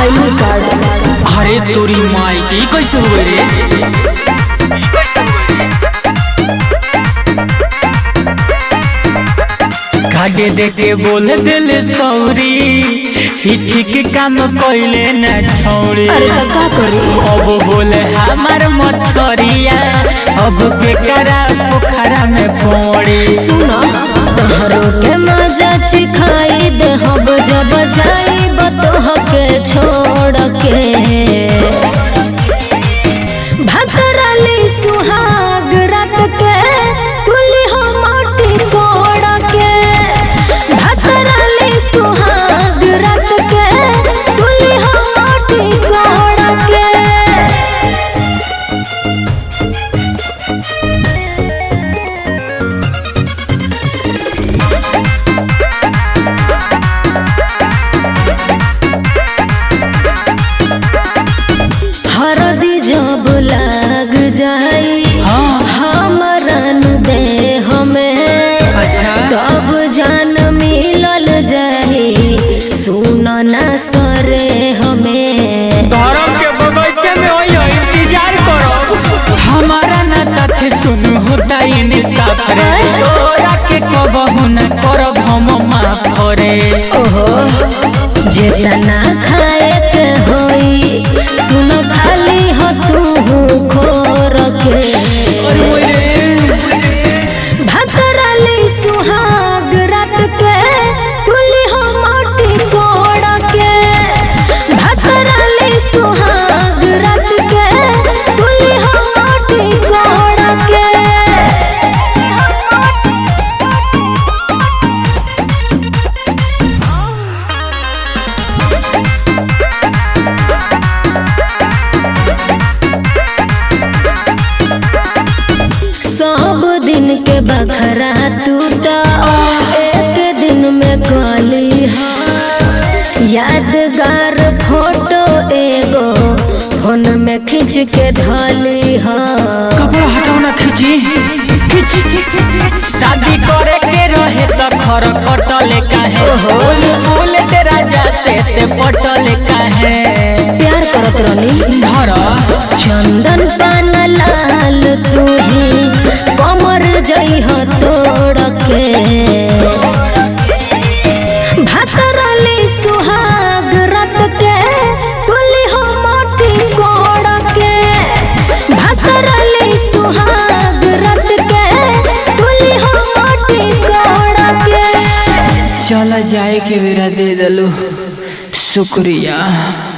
Highly card अरे तोरी माई के ई कैसे हुए रे कागे दे के बोल दिल सौरी ही ठीक काम कइले न छौरी अरे तो का करी अब बोले हमार मछरिया अब के करा पोखरा में पड़ी सुनो तोहरो के मजा चिखाई दे हम जब जाई बतोह के छोड़ के भतरली सुहाग रात के तुली हो माटी कोड़ के भतरली सुहाग रात के तुली हो माटी कोड़ के हरदी जब लाग जाई हाँ। हमरन दे हमें अच्छा। तब जान मिलल जाई सुन ना सरे हमें धर्म के बगीचे में होई हो इंतजार करो हमारा ना साथे सुन होता इंसाफ रे तोरा के कबहू न करब हम माफ रे ओहो जेतना खाए के होई सुन खाली हो तू खोर के भतरली सुहाग रात के तुली हो माटी कोड़ के भतरली सुहाग रात के तुली हो माटी कोड़ के सब दिन के बखरा टूटा एक दिन में गली यादगार फोटो एगो फोन में खींच के धली हा कपड़ा हटाओ ना खींची शादी करे के रहे तो खर कटले काहे बोल बोल तेरा जा से ते पटले काहे प्यार करत रहनी धर चंदन पान लाल तू ही कमर जई हो तोड़ के भतरली सुहाग रत के तुली हो माटी कोड़ के भतरली सुहाग रत के तुली हो माटी कोड़ के चला जाए के बेरा दे दलो शुक्रिया